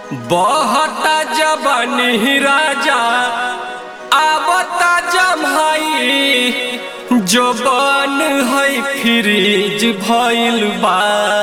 बहता जबनी राजा आवता जमाई जो बन है फ्रिज भइल बा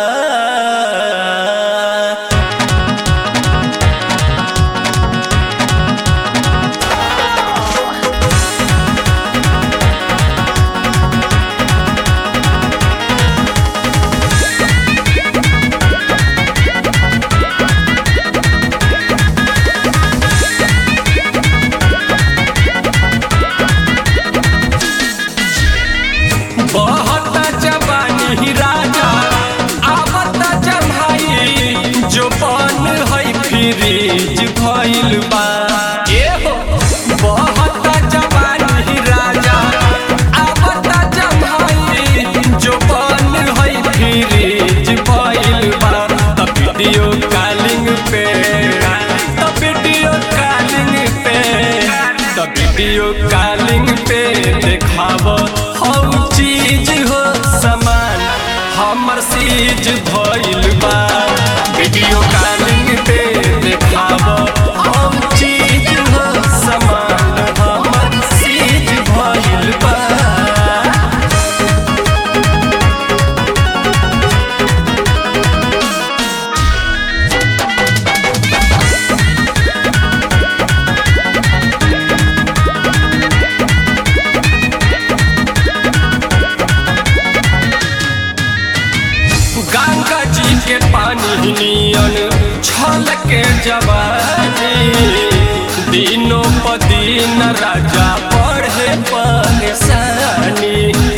बहता जवानी राजा आवता जमाई जो बन है फ्रिज भइल बा ए हो बहता जवानी राजा आवता जमाई जो बन है फ्रिज भइल बा त वीडियो कॉलिंग पे त वीडियो कॉलिंग पे त वीडियो कॉलिंग पे देखाव हौ चीज हो समान हमर सीज भइल बा वीडियो कॉलिंग पे देखाव हौ चीज हो समान हमर सीज भइल बा गंगा जी के पानी नियन छल के जवानी दिनों प दिन राजा पढ़े परेशानी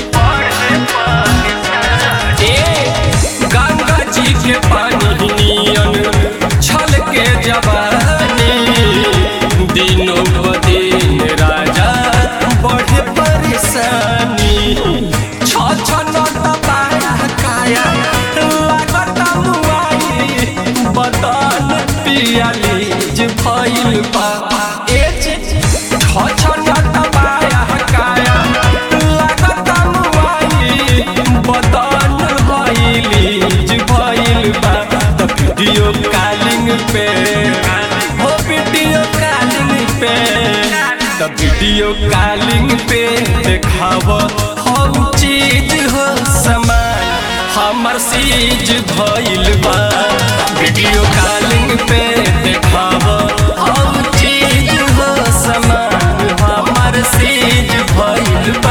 ए गंगा जी के पानी नियन छल के जवानी दिनों प दिन राजा बढ़े परेशानी छ छ न पाया काया लागत मुआई बदन पियालीज भइल बा ए छ छ न पाया काया लागत मुआई बदन भइलीज भइल बा त वीडियो कॉलिंग पे हो वीडियो कॉलिंग पे त वीडियो कॉलिंग पे देखाव हौ चीज हो समान हमर सीज भइल बा वीडियो कॉलिंग पे देखाव हौ चीज हो समान हमर सीज भइल बा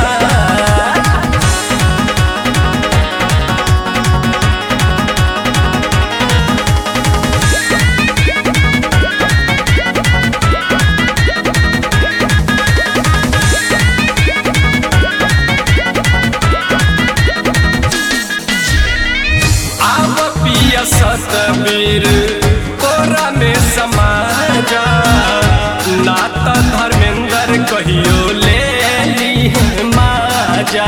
आव पिया सतबीर कोरा में समा जा नाता धर्मेंद्र कहियो ले ली माजा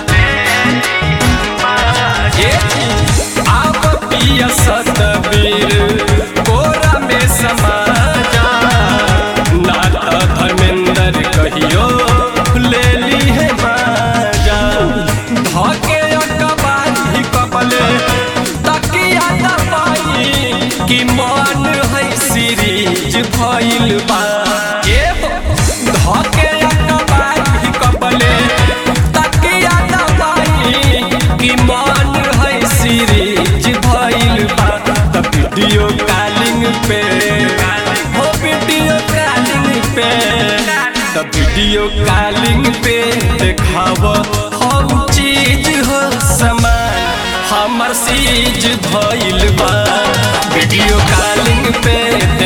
ए आव पिया सतबीर कोरा में समा जा नाता धर्मेंद्र कहियो ले ली है माजा धके अकबारी कपले तकिया दबाई कि मन है सीरीज भइल बा ए हो, धके अकबारी कपले तकिया दबाई कि मन है सीरीज भइल बा त वीडियो कॉलिंग पे हो वीडियो कॉलिंग पे त वीडियो कॉलिंग पे देखाव हौ चीज हो समान हमर सीज भइल बा वीडियो कॉलिंग पे